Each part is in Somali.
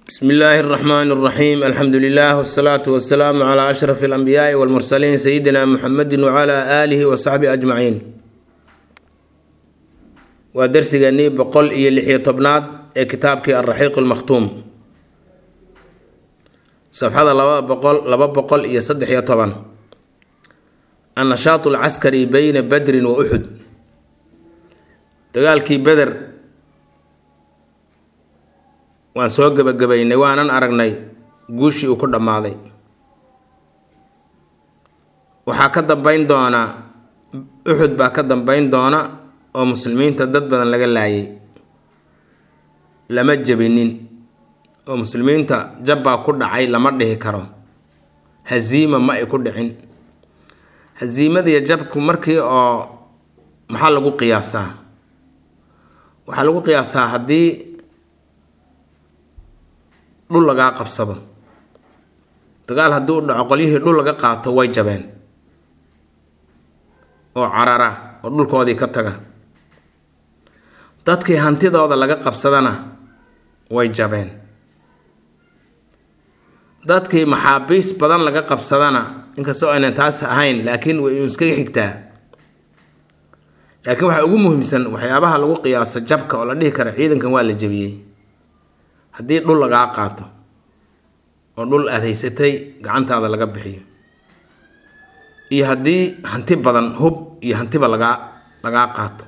bsmi illaahi اraxmaan اraxiim alxamdu lilah wsalaatu wasalaamu cla ashraf اlanbiyaai wاlmursaliin sayidina muxamedi wcla aalihi wasaxbihi ajmaciin waa darsigeenii boqol iyo lixiyo tobnaad ee kitaabkii alraxiiq lmakhtuum safxada laba boqol laba boqol iyo saddex iyo toban annashaatu alcaskari beyna badrin wa uxud dagaalkii beder waan soo gebagabaynay waanan aragnay guushii uu ku dhammaaday waxaa ka dambeyn doona uxud baa ka dambeyn doona oo muslimiinta dad badan laga laayay lama jebinin oo muslimiinta jabbaa ku dhacay lama dhihi karo haziima ma ay ku dhicin haziimadiiyo jabku markii oo maxaa lagu qiyaasaa waxaa lagu qiyaasaa haddii dhul lagaa qabsado dagaal haddii u dhaco qolyihii dhul laga qaato way jabeen oo carara oo dhulkoodii ka taga dadkii hantidooda laga qabsadana way jabeen dadkii maxaabiis badan laga qabsadana inkastoo aynan taas ahayn laakiin way iskaga xigtaa laakiin waxaa ugu muhiimsan waxyaabaha lagu qiyaaso jabka oo la dhihi kara ciidankan waa la jebiyey haddii dhul lagaa qaato oo dhul aada haysatay gacantaada laga bixiyo iyo haddii hanti badan hub iyo hantiba lagaa lagaa qaato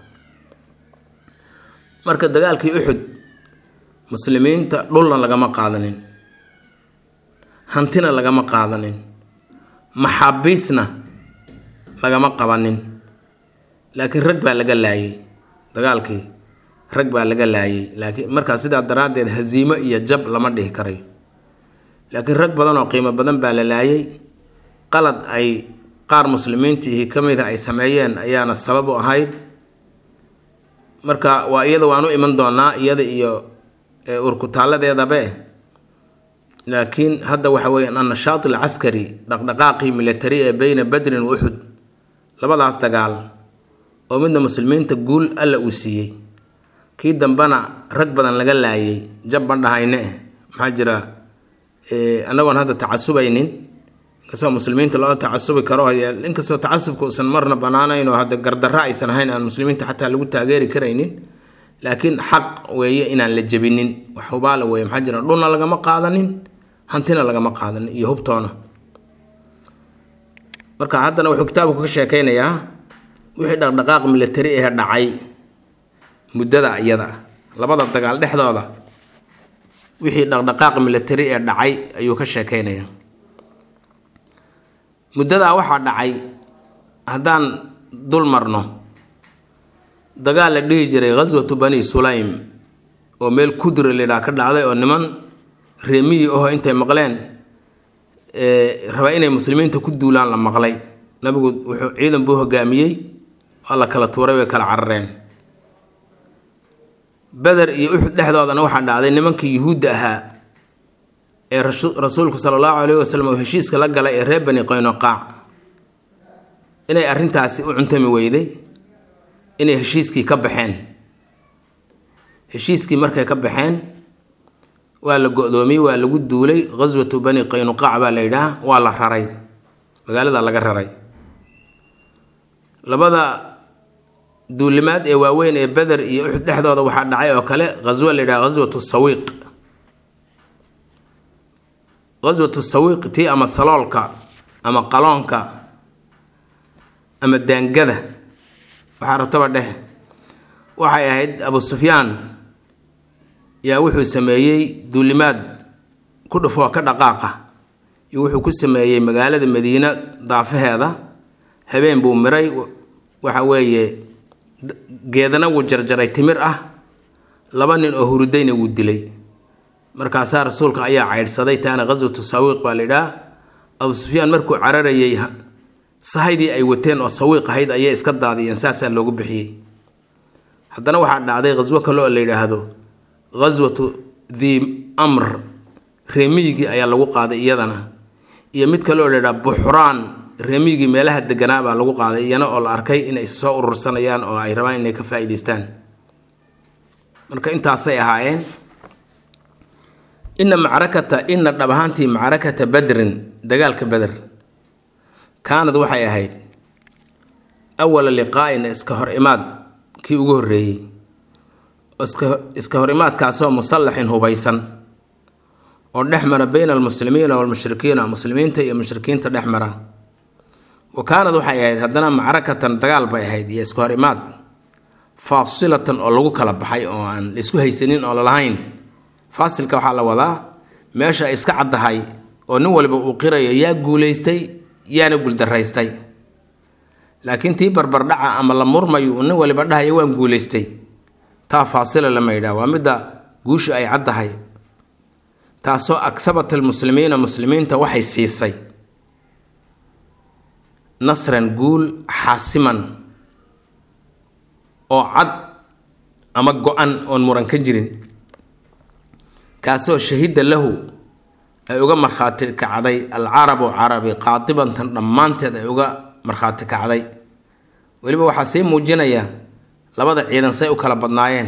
marka dagaalkii uxud muslimiinta dhulna lagama qaadanin hantina lagama qaadanin maxaabiisna lagama qabanin laakiin rag baa laga laayay dagaalkii rag baa laga laayay laakiin markaa sidaa daraaddeed haziimo iyo jab lama dhihi karayo laakiin rag badan oo qiimo badan baa la laayay qalad ay qaar muslimiintiihi ka mida ay sameeyeen ayaana sabab u ahayd marka waa iyada waan u iman doonaa iyada iyo urkutaalladeedabe laakiin hadda waxa weeyaan annashaat alcaskari dhaqdhaqaaqii militari ee beyna badrin wa uxud labadaas dagaal oo midna muslimiinta guul alla uu siiyey kii dambena rag badan laga laayay jab ban dhahayne eh maxaa jira annagoon hadda tacasubaynin inkastoo muslimiinta loo tacasubi karo inkastoo tacasubka uusan marna banaanayn oo hadda gardarra aysan ahayn aan muslimiinta xataa lagu taageeri karaynin laakiin xaq weeye inaan la jebinin wax hubaala weeye maxaa jira dhulna lagama qaadanin hantina lagama qaadanin iyo hubtoona marka haddana wuxuu kitaabku ka sheekeynayaa wixii dhaqdhaqaaq militari ee dhacay muddada iyada labada dagaal dhexdooda wixii dhaqdhaqaaq militari ee dhacay ayuu ka sheekeynaya muddadaa waxaa dhacay haddaan dul marno dagaal la dhihi jiray ghaswatu bani sulaym oo meel kudre lidhaa ka dhacday oo niman reemiyi aho intay maqleen raba inay muslimiinta ku duulaan la maqlay nabigu wuxuu ciidan buu hogaamiyey waa la kala tuuray way kala carareen beder iyo uxud dhexdoodana waxaa dhacday nimankii yuhuudda ahaa ee rasuulku sala allahu caleyhi wasalam oo heshiiska la galay ee reer bani qaynoqaac inay arrintaasi u cuntami weyday inay heshiiskii ka baxeen heshiiskii markay ka baxeen waa la go-doomiyey waa lagu duulay ghaswatu bani qaynuqaac baa la yidhaah waa la raray magaalada laga raray labada duulimaad ee waaweyn ee beder iyo uxud dhexdooda waxaa dhacay oo kale ghaswo la yidhaha ghaswatu sawiiq ghaswatu sawiiq tii ama saloolka ama qaloonka ama daangada waxaa rabtaba dheh waxay ahayd abu sufyaan yaa wuxuu sameeyey duulimaad ku dhufoo ka dhaqaaqa iyo wuxuu ku sameeyey magaalada madiina daafaheeda habeen buu miray waxa weeye geedana wuu jarjaray timir ah laba nin oo hurudayna wuu dilay markaasaa rasuulka ayaa caydhsaday taana ghaswatu sawiiq baa la yidhaah abu sufyaan markuu cararayay sahaydii ay wateen oo sawiiq ahayd ayay iska daadiyeen saasaa loogu bixiyey haddana waxaa dhacday ghaswo kale oo la yidhaahdo ghaswatu the amr reemiyigii ayaa lagu qaaday iyadana iyo mid kale oo la yidhaha buxraan reemiyigii meelaha deganaa baa lagu qaaday iyana oo la arkay inay soo urursanayaan oo ay rabaan inay ka faa'iidaystaan marka intaasay ahaayeen ina macrakata ina dhab ahaantii macrakata badrin dagaalka beder kaanad waxay ahayd awala liqaa'in iska hor imaad kii ugu horreeyey iska hor imaadkaasoo musallaxin hubaysan oo dhex mara bayna almuslimiina waalmushrikiina muslimiinta iyo mushrikiinta dhex mara wa kaanad waxay ahayd haddana macrakatan dagaal bay ahayd iyo iska hor imaad faasilatan oo lagu kala baxay oo aan laisku haysanin oo lalahayn faasilka waxaa la wadaa meesha ay iska caddahay oo nin waliba uu qirayo yaa guulaystay yaana guuldaraystay laakiin tii barbardhaca ama la murmayo uu nin waliba dhahayo waan guulaystay taa faasila lama yidhaah waa midda guushu ay caddahay taasoo aksabat almuslimiina muslimiinta waxay siisay nasran guul xaasiman oo cad ama go-an oon muran ka jirin kaasoo shahida lahu ay uga markhaati kacday alcarabu carabi qaadibantan dhammaanteed ay uga markhaati kacday weliba waxaa sii muujinaya labada ciidan say u kala badnaayeen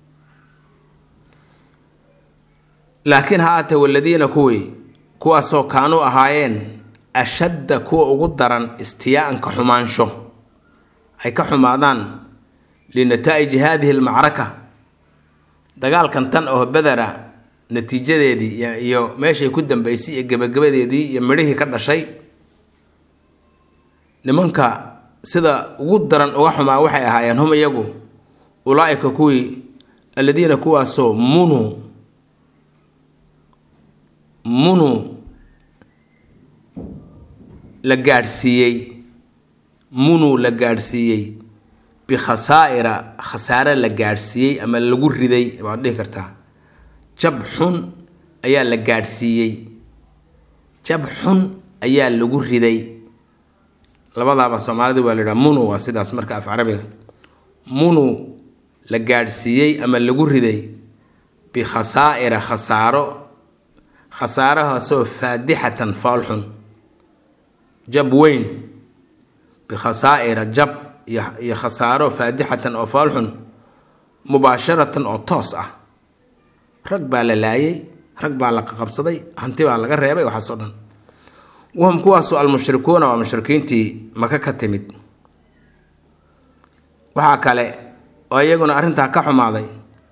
laakiin ha aatee waladiina kuwii kuwaasoo kaanuu ahaayeen ashadda kuwa ugu daran istiyaa-anka xumaansho ay ka xumaadaan linataa'iji haadihi almacraka dagaalkan tan oo bedera natiijadeedii iyo meeshay ku dambeysay iyo gebagabadeedii iyo midhihii ka dhashay nimanka sida ugu daran uga xumaa waxay ahaayeen hum iyagu ulaa-ika kuwii aladiina kuwaasoo munuu munuu la gaadhsiiyey munuu la gaadhsiiyey bikhasaa'ira khasaare la gaadhsiiyey ama lagu riday baad dhihi kartaa jab xun ayaa la gaadhsiiyey jab xun ayaa lagu riday labadaaba soomaalida waa la yidhaha munu waa sidaas marka af carabiga munu la gaadhsiiyey ama lagu riday bikhasaa'ira khasaaro khasaarahaasoo faadixatan foolxun jab weyn bikhasaa'ira jab iyo khasaaro faadixatan oo foolxun mubaasharatan oo toos ah rag baa la laayay rag baa la qaqabsaday hanti baa laga reebay waxaasoo dhan wahum kuwaasu almushrikuuna waa mushrikiintii maka ka timid waxaa kale oo iyaguna arrintaa ka xumaaday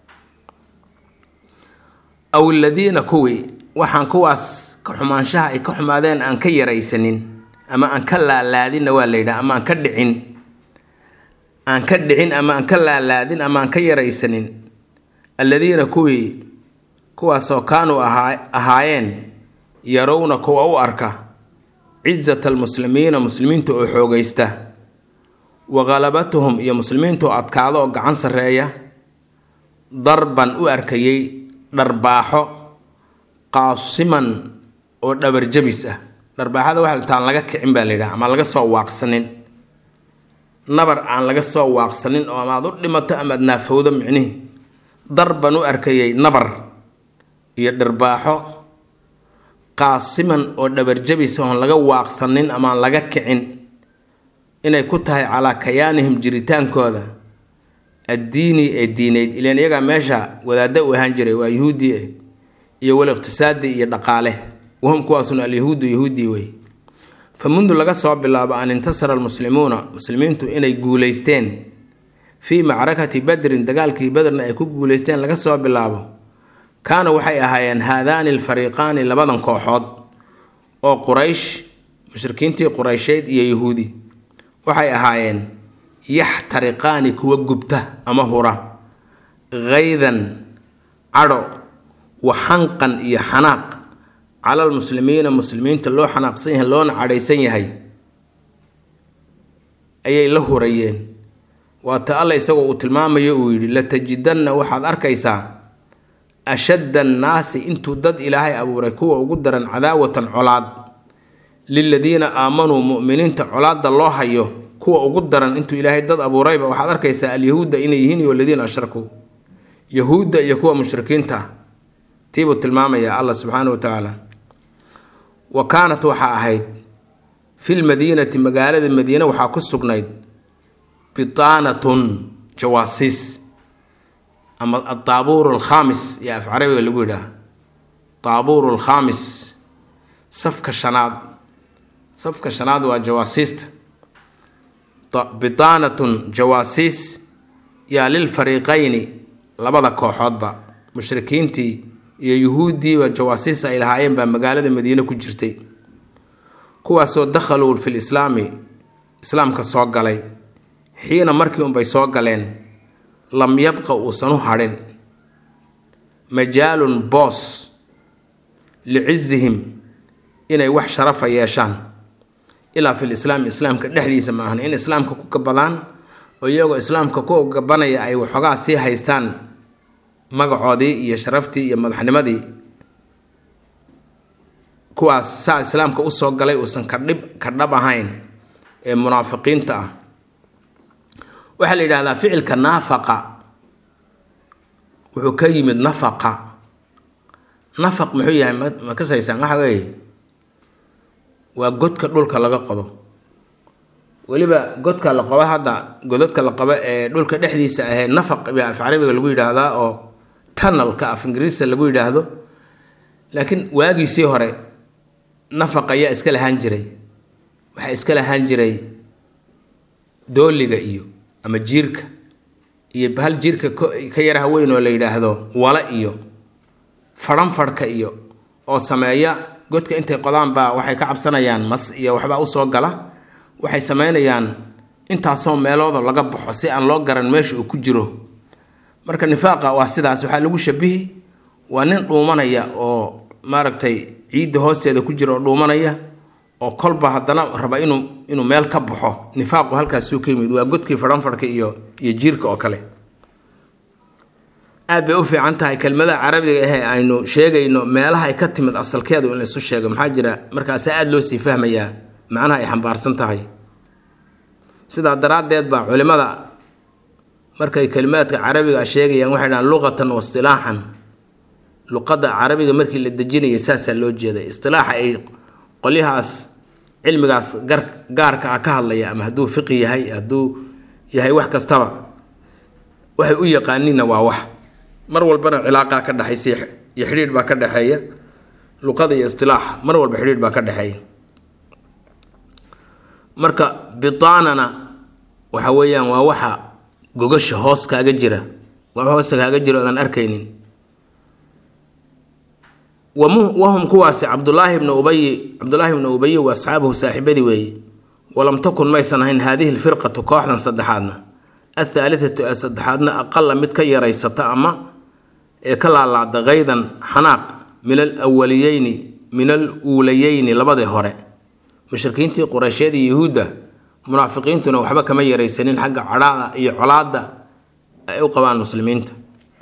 aw aladiina kuwii waxaan kuwaas ka xumaanshaha ay ka xumaadeen aan ka yaraysanin ama aan ka laalaadinna waa la yidhaha ama aan ka dhicin aan ka dhicin ama aan ka laalaadin ama aan ka yaraysanin alladiina kuwii kuwaasoo kaanuu ahaayeen yarowna kuwa u arka cizata almuslimiina muslimiinta oo xoogaysta wa khalabatuhum iyo muslimiinta oo adkaado oo gacan sarreeya darban u arkayay dharbaaxo qaasiman oo dhabarjabis ah dharbaaxada waxa taan laga kicin baa la yidhaha ama laga soo waaqsanin nabar aan laga soo waaqsanin oo amaad u dhimato amaad naafowdo micnihii darban u arkayay nabar iyo dharbaaxo qaasiman oo dhabarjabis oon laga waaqsanin amaan laga kicin inay ku tahay calaa kayaanihim jiritaankooda addiini ee diineyd ilaan iyagaa meesha wadaadda u ahaan jiray waa yuhuudi iyo wal iqtisaadi iyo dhaqaale wahum kuwaasuna alyahuudu yahuudii wey fa mundu laga soo bilaabo an intasara almuslimuuna muslimiintu inay guulaysteen fii macrakati badrin dagaalkii badrna ay ku guulaysteen laga soo bilaabo kaana waxay ahaayeen haadaani alfariiqaani labadan kooxood oo quraysh mushrikiintii quraysheed iyo yahuudi waxay ahaayeen yaxtariqaani kuwa gubta ama hura kaydan cadho wa xanqan iyo xanaaq cala almuslimiina muslimiinta loo xanaaqsan yahay loona cadhaysan yahay ayay la hurayeen waata alla isagoo uu tilmaamayo uu yidhi latajidanna waxaad arkaysaa ashadda annaasi intuu dad ilaahay abuuray kuwa ugu daran cadaawatan colaad liladiina aamanuu mu'miniinta colaadda loo hayo kuwa ugu daran intuu ilaahay dad abuurayba waxaad arkaysaa alyahuudda inay yihiin iyo aladiina ashrakuu yahuudda iyo kuwa mushrikiinta ah tiibuu tilmaamayaa allah subxaana wa tacaala wa kaanat waxaa ahayd filmadiinati magaalada madiine waxaa ku sugnayd bitaanatun jawaasiis ama adaabuur alkhaamis iyo af carabiga lagu yidhaah taabuuru alkhaamis safka shanaad safka shanaad waa jawaasiista bitaanatun jawaasiis yaa lilfariiqayni labada kooxoodba mushrikiintii iyo yuhuuddiiba jawaasiis ay lahaayeen baa magaalada madiine ku jirtay kuwaasoo dakhaluu fil islaami islaamka soo galay xiina markii unbay soo galeen lam yabqa uusan u hadhin majaalun boos licizihim inay wax sharafa yeeshaan ilaa fil islaami islaamka dhexdiisa ma ahna in islaamka ku gabadaan oo iyagoo islaamka ku gabanaya ay waxoogaa sii haystaan magacoodii iyo sharaftii iyo madaxnimadii kuwaas saa islaamka usoo galay uusan kadhib ka dhab ahayn ee munaafiqiinta ah waxaa la yidhahdaa ficilka naafaqa wuxuu ka yimid nafaqa nafaq muxuu yahay ma kasaysaan waxa weeye waa godka dhulka laga qodo weliba godka la qabo hadda godadka la qabo ee dhulka dhexdiisa ahee nafaq baa af carabiga lagu yidhaahdaa oo tunnelka af ingiriisa lagu yidhaahdo laakiin waagiisii hore nafaq ayaa iska lahaan jiray waxaa iska lahaan jiray dooliga iyo ama jiirka iyo bahal jiirka ka yaraha weyn oo la yidhaahdo wala iyo fadhanfadhka iyo oo sameeya godka intay qodaan baa waxay ka cabsanayaan mas iyo waxbaa usoo gala waxay sameynayaan intaasoo meelooda laga baxo si aan loo garan meesha uu ku jiro marka nifaaqa waa sidaas waxaa lagu shabihi waa nin dhuumanaya oo maaragtay ciidda hoosteeda ku jira oo dhuumanaya oo kolba haddana raba inuu inuu meel ka baxo nifaaqu halkaasuu ka yimid waa godkii fadhanfadhka iyo iyo jiirka oo kale aad bay u fiican tahay kelmada carabiga ahee aynu sheegayno meelaha ay ka timid asalkeedu in laysu sheego maxaa jira markaasa aada loo sii fahmayaa macnaha ay xambaarsan tahay sidaa daraaddeed baa culimada markay kelimaadka carabiga sheegayaan waxay dhahaan luqatan wa istilaaxan luqadda carabiga markii la dejinayay saasaa loo jeeday istilaaxa ay qolyahaas cilmigaas gar gaarka ah ka hadlaya ama hadduu fiqi yahay hadduu yahay wax kastaba waxay u yaqaaniinna waa wax mar walbana cilaaqaa ka dhexaysa iyo xidhiidh baa ka dhexeeya luqada iyo istilaax mar walba xidhiidh baa ka dhexeeya marka bitaanana waxa weeyaan waa waxa gogasha hoos kaaga jira waa hoosta kaaga jira oodan arkaynin wahum kuwaasi cabdulaahi bna ubayi cabdulaahi bna ubayi wa asxaabuhu saaxiibadii weeye walam takun maysan ahayn haadihi lfirqatu kooxdan saddexaadna athaalithatu ee saddexaadna aqala mid ka yaraysata ama ee ka laalaada kaydan xanaaq min al awaliyeyni min al uulayeyni labadii hore mushrikiintii qureysheed iyo yuhuudda munaafiqiintuna waxba kama yaraysanin xagga cadhaada iyo colaadda ay u qabaan muslimiinta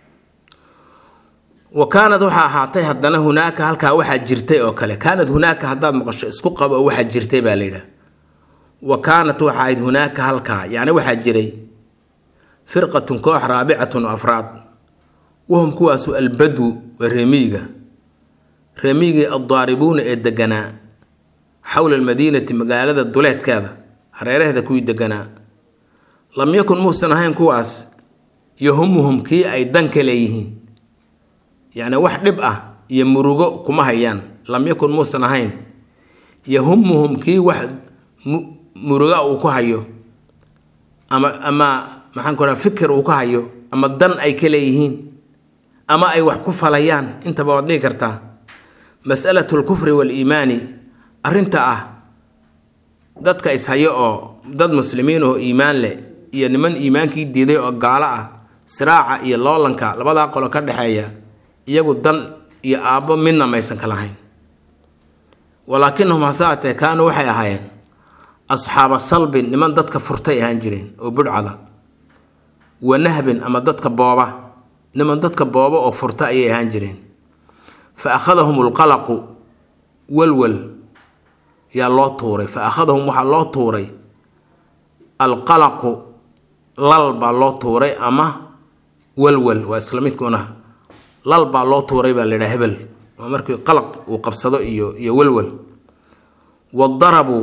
wa kaanad waxaa ahaatay haddana hunaaka halkaa waxaa jirtay oo kale kaanad hunaaka haddaad maqasho isku qabo oo waxaa jirtay baa layidhaha wa kaanat waxa ahayd hunaaka halkaa yacni waxaa jiray firqatun koox raabicatun oo afraad wahum kuwaasu albadwu waa reemiyiga reemiyigii addaaribuuna ee deganaa xowla almadiinati magaalada duleedkeeda hareeraheeda kuwii deganaa lam yakun muusan ahayn kuwaas yahumuhum kii ay dan ka leeyihiin yacni wax dhib ah iyo murugo kuma hayaan lam yakun muusan ahayn yahumuhum kii wax muruga uu ku hayo ama ama maxaan ku dhaha fikir uu ka hayo ama dan ay ka leeyihiin ama ay wax ku falayaan intaba waad dhihi kartaa masalatu lkufri waaliimaani arrinta ah dadka ishayo oo dad muslimiin oo iimaan leh iyo niman iimaankii diiday oo gaalo ah siraaca iyo loolanka labadaa qolo ka dhexeeya iyagu dan iyo aabbo midna maysan ka lahayn walaakinahum hasaatee kaanuu waxay ahaayeen asxaaba salbin niman dadka furtay ahaan jireen oo budhcada wa nahbin ama dadka booba niman dadka booba oo furta ayay ahaan jireen fa akhadahum lqalaqu walwal yaa loo tuuray fa akhadahum waxaa loo tuuray alqalaqu lal baa loo tuuray ama walwal waa isla midkuuna lal baa loo tuuray baa laydhaha hebel waa markii qalaq uu qabsado iyo iyo walwal wadarabuu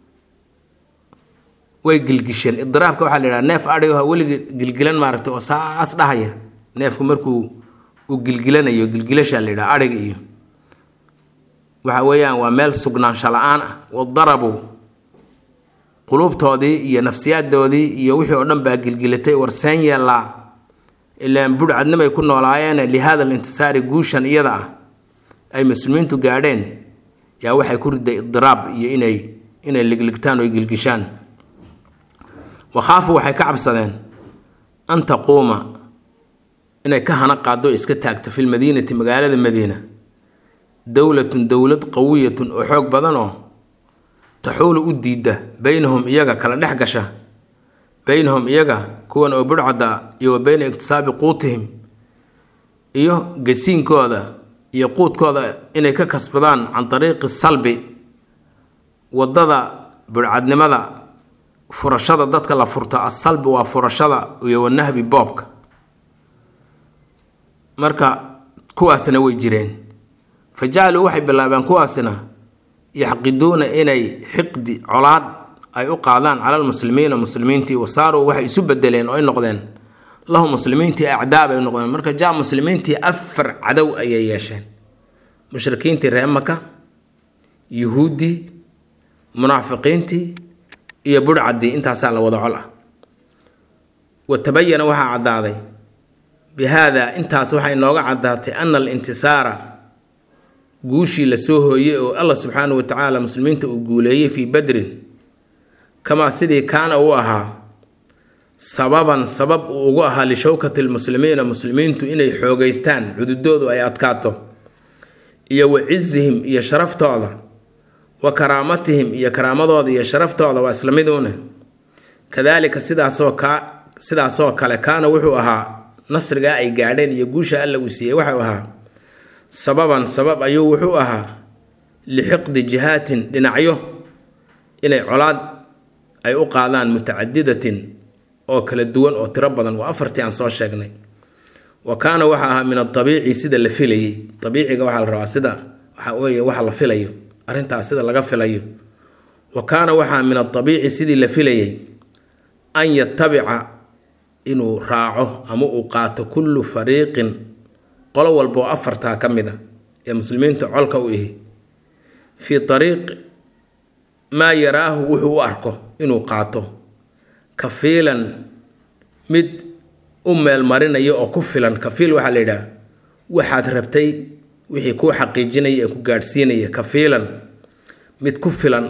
way gilgisheen idiraabka waxaa la yidhaha neef adhigo weligii gilgilan maaragtay oo saas dhahaya neefku markuu uu gilgilanayo gilgilashaa la yidhaha adhiga iyo waxa weeyaan waa meel sugnaansho la-aan ah wadarabuu quluubtoodii iyo nafsiyaadoodii iyo wixii oo dhan baa gilgilatay warseen yeellaa ilaan budhcadnimay ku noolaayeene lihaada alintisaari guushan iyada ah ay muslimiintu gaadheen yaa waxay ku riday idiraab iyo inay inay ligligtaan oo gilgishaan wakhaafu waxay ka cabsadeen an taquuma inay ka hana qaado iska taagto fi lmadiinati magaalada madiina dowlatun dowlad qawiyatun oo xoog badan oo taxuulu u diidda beynahum iyaga kala dhex gasha beynahum iyaga kuwan oo budhcadda iyo wa beyna iktisaabi quutihim iyo gasiinkooda iyo quudkooda inay ka kasbadaan can dariiqi salbi wadada budhcadnimada furashada dadka la furto asalbi waa furashada iyo wanahbi boobka marka kuwaasna way jireen fa jacaluu waxay bilaabeen kuwaasina yaxqiduuna inay xiqdi colaad ay u qaadaan cala lmuslimiina muslimiintii wasaaruu waxay isu bedeleen oo ay noqdeen lahu muslimiintii acdaab ay noqdeen marka jaa muslimiintii afar cadow ayay yeesheen mushrikiintii reer maka yuhuuddii munaafiqiintii iyo budhcaddii intaasaa la wada col ah wa tabayana waxaa caddaaday bi haada intaas waxay inooga caddaatay ana alintisaara guushii lasoo hooyey oo allah subxaanahu watacaala muslimiinta uu guuleeyey fii badrin kamaa sidii kaana uu ahaa sababan sabab uu ugu ahaa lishawkati lmuslimiina muslimiintu inay xoogeystaan cududoodu ay adkaato iyo wa cizihim iyo sharaftooda wa karaamatihim iyo karaamadooda iyo sharaftooda waa isla miduune kadaalika sidaasoo ka sidaasoo kale kaana wuxuu ahaa nasrigaa ay gaadheen iyo guusha alla uu siiyey waxau ahaa sababan sabab ayuu wuxuu ahaa lixiqdi jihaatin dhinacyo inay colaad ay u qaadaan mutacadidatin oo kala duwan oo tiro badan waa afartii aan soo sheegnay wa kaana waxa ahaa min adabiici sida la filayey abiiciga waxaa la rabaa sida waxa weye waxa la filayo arrintaas sida laga filayo wa kaana waxaa min adabiici sidii la filayay an yatabica inuu raaco ama uu qaato kullu fariiqin qolo walba oo afartaa ka mid a ee muslimiinta colka u ihi fii ariiq maa yaraahu wuxuu u arko inuu qaato kafiilan mid u meelmarinaya oo ku filan kafiil waxaa la yidhaha waxaad rabtay wixii kuu xaqiijinaya ee ku gaadhsiinaya kafiilan mid ku filan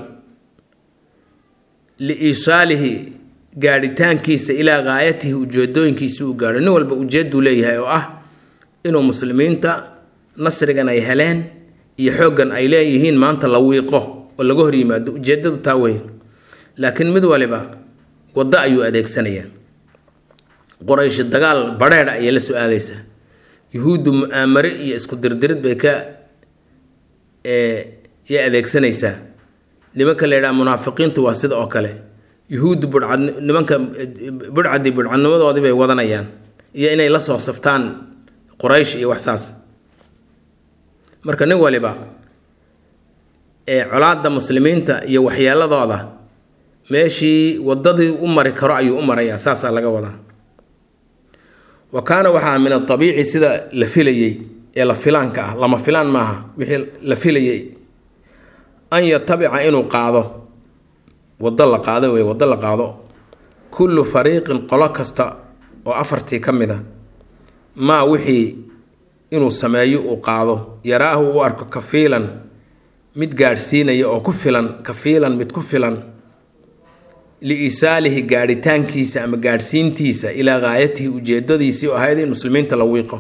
liisaalihi gaadhitaankiisa ilaa gaayatihi ujeedooyinkiisa uu gaadho nin walba ujeeduu leeyahay oo ah inuu muslimiinta nasrigan ay heleen iyo xooggan ay leeyihiin maanta la wiiqo oo laga hor yimaado ujeedadu taa weyn laakiin mid waliba waddo ayuu adeegsanayaa qoraysh dagaal badheedha ayay la soo aadaysaa yuhuuddu mu-aamare iyo isku dirdirid bay ka yay adeegsanaysaa nimanka la yidhaha munaafiqiintu waa sida oo kale yuhuuddu budhcad nimanka budhcaddii budhcadnimadoodii bay wadanayaan iyo inay la soo saftaan quraysh iyo waxsaas marka nin waliba ee colaadda muslimiinta iyo waxyeeladooda meeshii wadadii u mari karo ayuu u marayaa saasaa laga wadaa wa kaana waxaa min adabiici sida la filayey ee la filaanka ah lama filaan maaha wixii la filayey an yatabica inuu qaado wado la qaado wey wado la qaado kullu fariiqin qolo kasta oo afartii ka mid a maa wixii inuu sameeyo uu qaado yaraahu u arko kafiilan mid gaadhsiinaya oo ku filan kafiilan mid ku filan liisaalihi gaadhitaankiisa ama gaadhsiintiisa ilaa gaayatihi ujeedadiisii oo ahayd in muslimiinta la wiiqo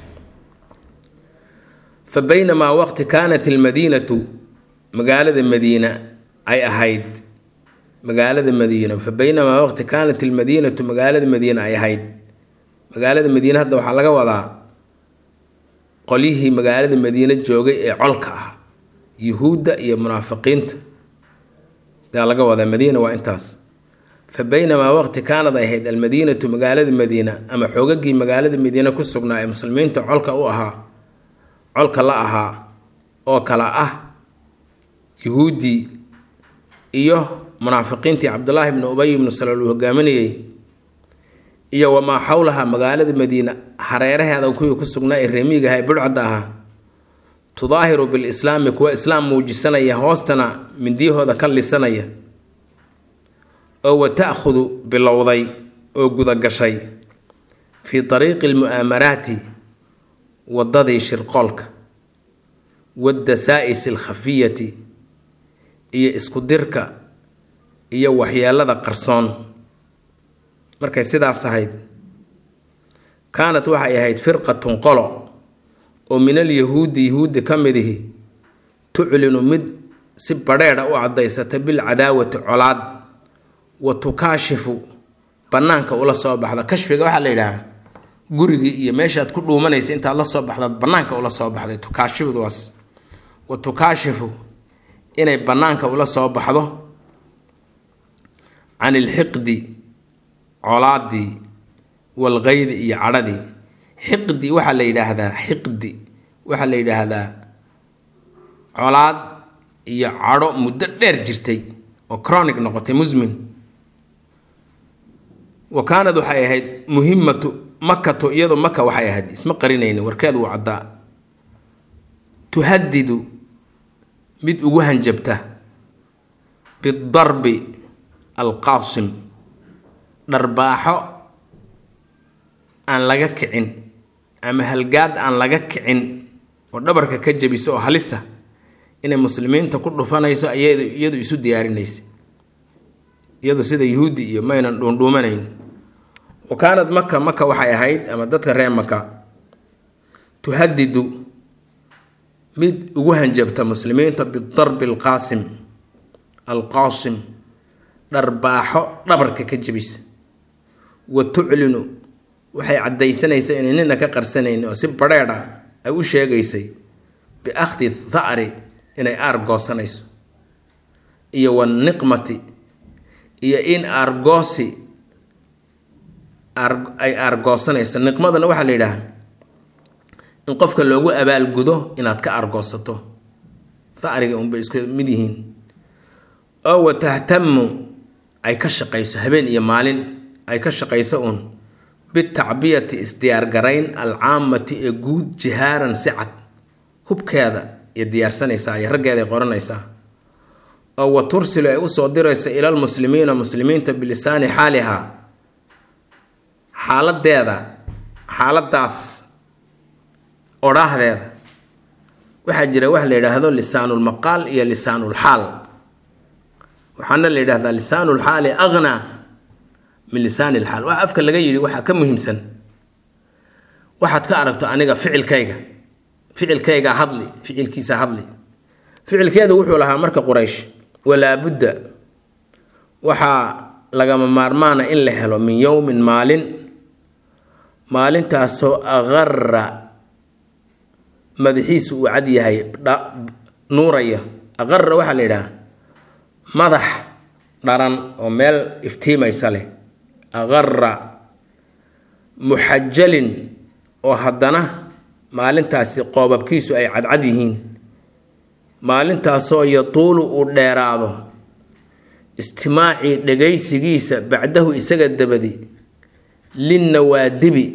fa baynamaa waqti kaanat ilmadiinatu magaalada madiina ay ahayd magaalada madiina fa baynamaa waqti kaanat ilmadiinatu magaalada madiina ay ahayd magaalada madiine hadda waxaa laga wadaa qolyihii magaalada madiine joogay ee colka ah yuhuudda iyo munaafiqiinta yaa laga wadaa madiina waa intaas fa baynamaa waqti kaanad ay ahayd almadiinatu magaalada madiina ama xoogagii magaalada madiine ku sugnaa ee muslimiinta colka u ahaa colka la ahaa oo kala ah yuhuuddii iyo munaafiqiintii cabdulaahi bnu ubay ibnu salal uu hogaaminayey iyo wamaa xowlaha magaalada madiina hareeraheeda kuwii ku sugnaa ee reemiiga aha ee budhcadda ahaa tudaahiru bilislaami kuwa islaam muujisanaya hoostana mindiyahooda ka lisanaya oo wa ta'khudu bilowday oo gudagashay fii dariiqi almu'aamaraati waddadii shirqoolka waaddasaa'is alkhafiyati iyo isku dirka iyo waxyeelada qarsoon markay sidaas ahayd kaanat waxay ahayd firqatun qolo oo min alyahuudi yahuudi ka midihi tuclinu mid si badheedha u caddaysata bilcadaawati colaad wa tukaashifu bannaanka ula soo baxda kashfiga waxaa la yidhaahaa gurigii iyo meeshaad ku dhuumanaysa intaad la soo baxdaad bannaanka ula soo baxday tukaashifduwaas wa tukaashifu inay bannaanka ula soo baxdo can ilxiqdi colaadii walqaydi iyo cadhadii xiqdi waxaa la yidhaahdaa xiqdi waxaa la yidhaahdaa colaad iyo cadho muddo dheer jirtay oo chronic noqotay musmin wa kaanad waxay ahayd muhimatu makatu iyadu maka waxay ahayd isma qarinayni warkeed wuu caddaa tuhadidu mid ugu hanjabta bidarbi alqaasim dharbaaxo aan laga kicin ama halgaad aan laga kicin oo dhabarka ka jabiso oo halisa inay muslimiinta ku dhufanayso iyadu isu diyaarinaysa iyadu sida yuhuudi iyo maynan dhuundhuumanayn wa kaanad maka maka waxay ahayd ama dadka reer maka tuhadidu mid ugu hanjabta muslimiinta bidarbi alqaasim alqaasim dharbaaxo dhabarka ka jabisa wa tuclinu waxay caddaysanaysa inay nina ka qarsanayn oo si badheedha ay u sheegaysay biakhdi tha'ri inay aar goosanayso iyo waniqmati iyo in aargoosi ay aargoosanayso niqmadana waxaa la yidhaaha in qofka loogu abaalgudo inaad ka aargoosato tha'riga unbay isku mid yihiin oo wa tahtamu ay ka shaqayso habeen iyo maalin ay ka shaqayso uun bitacbiyati isdiyaargarayn alcaamati ee guud jihaaran si cad hubkeeda iyo diyaarsanaysaa iyo raggeedaay qoranaysaa oo wa tursilu ay usoo diraysa ilal muslimiina muslimiinta bilisaani xaalihaa xaaladeeda xaaladaas odhaahdeeda waxaa jira wax la yidhaahdo lisaanulmaqaal iyo lisaanulxaal waxaana la yidhahdaa lisaanulxaali akhnaa min lisaani lxaal waxa afka laga yidhi waxaa ka muhiimsan waxaad ka aragto aniga ficilkayga ficilkayga hadli ficilkiisa hadli ficilkeedu wuxuu lahaa marka quraysh walaabudda waxaa lagama maarmaana in la helo min yowmin maalin maalintaasoo aqara madaxiisu uu cad yahay nuuraya aqara waxaa la yidhaha madax dharan oo meel iftiimaysa leh aqara muxajalin oo haddana maalintaasi qoobabkiisu ay cadcad yihiin maalintaasoo yatuulu uu dheeraado istimaacii dhagaysigiisa bacdahu isaga dabadi linnawaadibi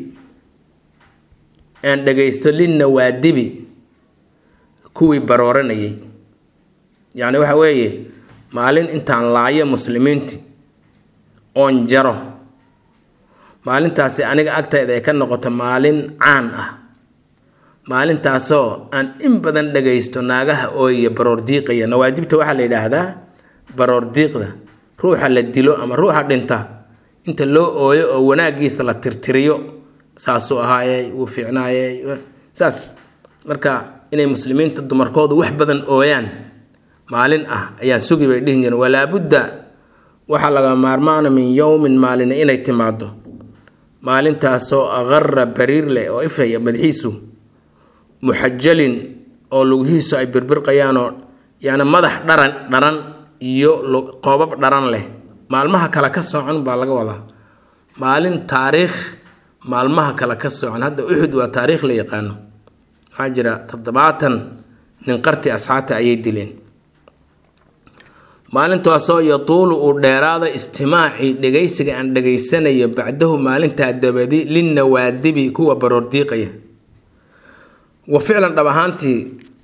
aan dhagaysto linnawaadibi kuwii barooranayay yacni waxa weeye maalin intaan laayo muslimiintii oon jaro maalintaasi aniga agtayda ay ka noqoto maalin caan ah maalintaasoo aan in badan dhagaysto naagaha ooyaya baroor diiqaya nawaadibta waxaa la yidhaahdaa baroor diiqda ruuxa la dilo ama ruuxa dhinta inta loo ooyo oo wanaagiisa la tirtiriyo saasuu ahaayey wuu fiicnaayey saas marka inay muslimiinta dumarkoodu wax badan ooyaan maalin ah ayaan sugi bay dhihi jireen walaabudda waxaa laga maarmaana min yowmin maalina inay timaado maalintaasoo aqara bariir leh oo ifaya madaxiisu muxajalin oo lugihiisu ay birbirqayaanoo yacni madax dharan dharan iyo qoobab dharan leh maalmaha kale ka socon baa laga wadaa maalin taariikh maalmaha kale ka socon hadda uxud waa taariikh la yaqaano maxaa jira toddobaatan nin qarti asxaabta ayay dileen maalintaasoo yatuulu uu dheeraada istimaacii dhegaysiga aan dhegaysanayo bacdahu maalintaa dabadi linnawaadibi kuwa baroordiiqaya wa ficlan dhab ahaantii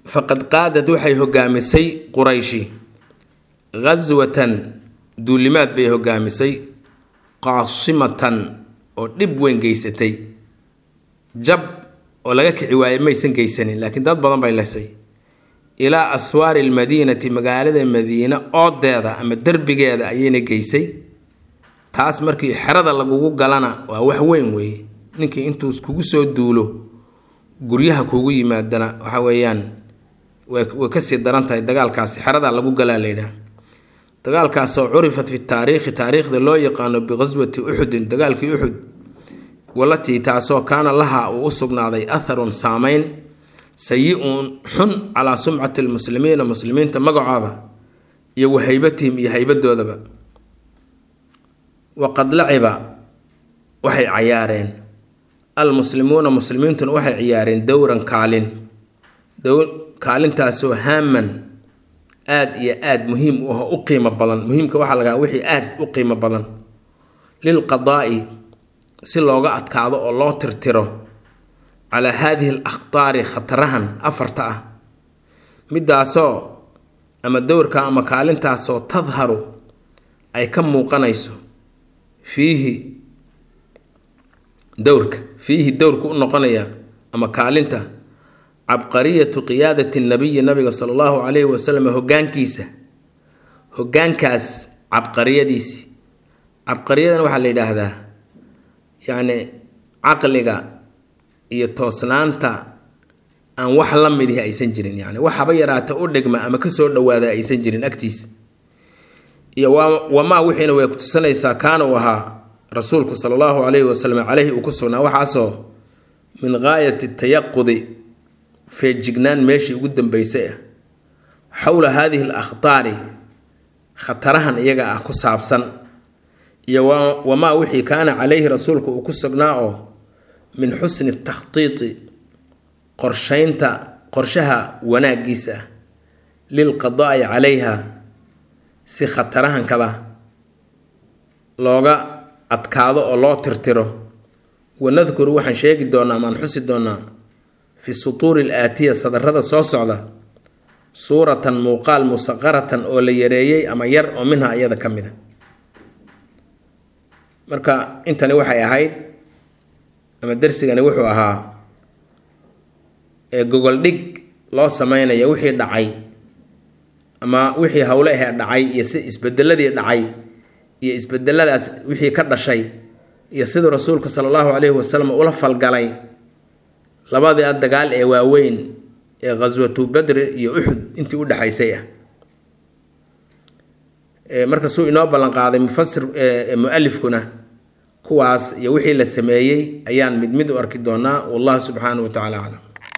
faqad qaadad waxay hogaamisay qurayshi ghaswatan duulimaad bay hogaamisay qaasimatan oo dhib weyn geysatay jab oo laga kici waayey maysan geysanin laakiin dad badan bay lesay ilaa aswaari almadiinati magaalada madiine oodeeda ama derbigeeda ayayna geysay taas markii xerada lagugu galana waa wax weyn weeye ninkii intuu kugu soo duulo guryaha kugu yimaadana waxa weeyaan way kasii daran tahay dagaalkaasi xeradaa lagu galaa layidhaha dagaalkaasoo curifat fi taariikhi taariikhda loo yaqaano biqaswati uxudin dagaalkii uxud walatii taasoo kaana laha uu u sugnaaday atharun saameyn sayi-un xun calaa sumcati lmuslimiina muslimiinta magacooda iyo wa haybatihim iyo haybadoodaba waqad laciba waxay cayaareen almuslimuuna muslimiintuna waxay ciyaareen dowran kaalin kaalintaasoo haaman aada iyo aada muhiim u ah u qiimo badan muhiimka waxaa lagaa wixii aada u qiimo badan lilqadaa'i si looga adkaado oo loo tirtiro calaa haadihi al akhtaari khatarahan afarta ah midaasoo ama dowrka ama kaalintaasoo tadharu ay ka muuqanayso fiihi dowrka fiihi dowrka u noqonaya ama kaalinta cabqariyatu qiyaadati nabiyi nabiga sala allahu calayhi wasalam hogaankiisa hogaankaas cabqariyadiisi cabqariyadan waxaa la yidhaahdaa yacni caqliga iyo toosnaanta aan wax la midihi aysan jirin yani waxaba yaraata u dhigma ama kasoo dhawaada aysan jirin agtiisa iyo wamaa wixiina way ku tusanaysaa kaana uu ahaa rasuulku sala allahu calayhi wasalam caleyhi uu ku sugnaa waxaasoo min gaayati tayaqudi feejignaan meeshii ugu dambeysay ah xowla haadihi al akhtaari khatarahan iyaga ah ku saabsan iyo wamaa wixii kaana calayhi rasuulku uu ku sugnaa oo min xusni takhtiiti qorshaynta qorshaha wanaagiisa ah lilqadaa'i calayha si khatarahankada looga adkaado oo loo tirtiro wanadkuru waxaan sheegi doonaa maan xusi doonaa fi sutuuri al aatiya sadarada soo socda suuratan muuqaal musaqaratan oo la yareeyey ama yar oo minha iyada ka mid a marka intani waxay ahayd ama darsigani wuxuu ahaa gogol dhig loo sameynaya wixii dhacay ama wixii howle ahee dhacay iyo si isbedeladii dhacay iyo isbedeladaas wixii ka dhashay iyo siduu rasuulku sala allahu calayhi wasalam ula falgalay labadii dagaal ee waaweyn ee ghaswatu badri iyo uxud intii u dhexaysay ah marka suu inoo ballanqaaday mufasir mu-alifkuna kuwaas iyo wixii la sameeyey ayaan mid mid u arki doonaa wallahu subxaanahu wa tacala aclam